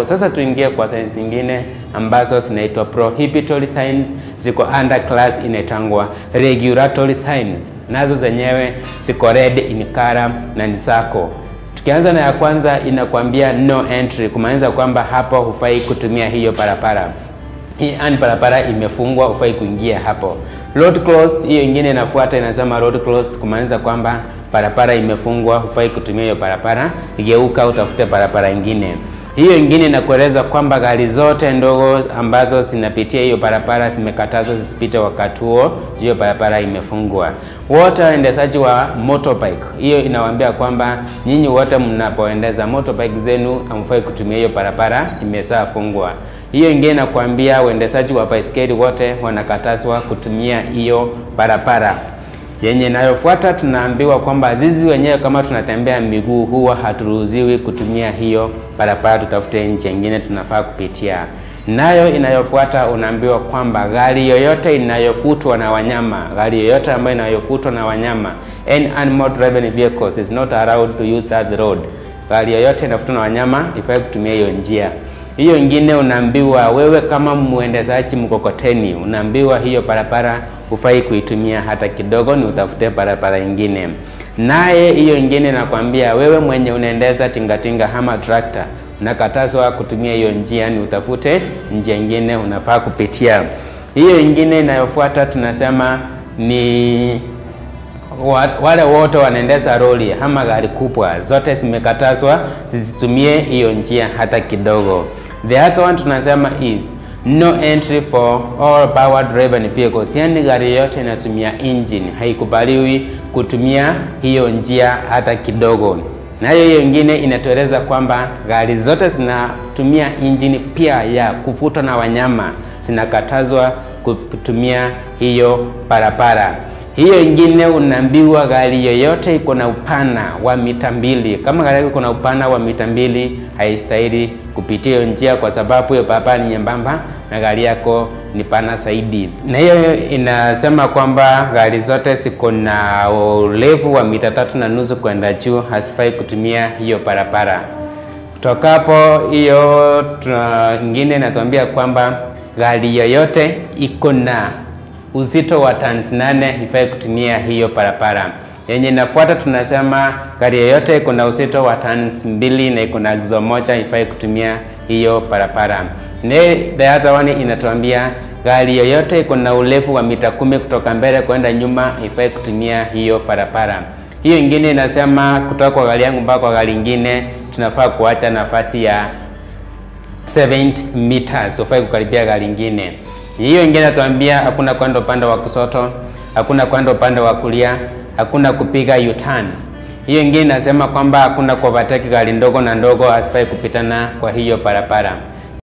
Sasa tuingie kwa signs zingine ambazo zinaitwa prohibitory signs, ziko under class inaitangwa regulatory signs, nazo zenyewe ziko red in color na ni zako. Tukianza na ya kwanza inakwambia no entry, kumaanisha kwamba hapo hufai kutumia hiyo barabara. Hii ani barabara imefungwa, hufai kuingia hapo. Road closed, hiyo ingine inafuata inasema road closed, kumaanisha kwamba barabara imefungwa, hufai kutumia hiyo barabara, geuka utafute barabara ingine. Hiyo ingine inakueleza kwamba gari zote ndogo ambazo zinapitia hiyo barabara zimekatazwa zisipite wakati huo, hiyo barabara imefungwa. Wote waendeshaji wa motorbike, hiyo inawaambia kwamba nyinyi wote mnapoendeza motorbike zenu hamfai kutumia hiyo barabara, imeshafungwa. Hiyo ingine inakwambia waendeshaji wa baiskeli wote wanakatazwa kutumia hiyo barabara. Yenye inayofuata tunaambiwa kwamba sisi wenyewe kama tunatembea miguu huwa haturuhusiwi kutumia hiyo barabara, tutafute njia nyingine tunafaa kupitia. Nayo inayofuata unaambiwa kwamba gari yoyote inayofutwa na wanyama, gari yoyote ambayo inayofutwa na wanyama, any animal driven vehicles is not allowed to use that road. Gari yoyote inafutwa na wanyama ifai kutumia hiyo njia. Hiyo ingine unaambiwa wewe kama muendezaji mkokoteni, unaambiwa hiyo barabara hufai kuitumia hata kidogo, ni utafute barabara ingine. Naye hiyo ingine nakwambia wewe mwenye unaendeza tingatinga ama trakta, unakatazwa kutumia hiyo njia, ni utafute njia ingine unafaa kupitia. Hiyo ingine inayofuata tunasema ni wale wote wanaendesha lori ama gari kubwa, zote zimekatazwa zisitumie hiyo njia hata kidogo. The other one tunasema is no entry for all power driven vehicles, yani gari yote inatumia engine haikubaliwi kutumia hiyo njia hata kidogo. Nayo hiyo ingine inatueleza kwamba gari zote zinatumia engine pia ya kuvutwa na wanyama zinakatazwa kutumia hiyo barabara. Hiyo ingine unaambiwa gari yoyote iko na upana wa mita mbili, kama gari yako iko na upana wa mita mbili haistahili kupitia hiyo njia, kwa sababu hiyo barabara ni nyembamba na gari yako ni pana zaidi. Na hiyo inasema kwamba gari zote ziko na urefu wa mita tatu na nusu kwenda juu hasifai kutumia hiyo barabara. Kutoka hapo hiyo ingine inatuambia kwamba gari yoyote iko na uzito wa tani nane ifai kutumia hiyo barabara. Yenye inafuata tunasema gari yoyote iko na uzito wa tani mbili na iko na axle moja ifai kutumia hiyo barabara. Ne, the other one inatuambia gari yoyote iko na urefu wa mita kumi kutoka mbele kwenda nyuma ifai kutumia hiyo barabara. Hiyo ingine inasema kutoka kwa gari yangu mpaka kwa gari ingine tunafaa kuacha nafasi ya 70 meters, ufai kukaribia gari ingine. Hiyo ingine natuambia hakuna kwenda upande wa kushoto, hakuna kwenda upande wa kulia, hakuna kupiga U-turn. Hiyo ingine inasema kwamba hakuna kuovertake gari ndogo na ndogo, hasifai kupitana kwa hiyo barabara.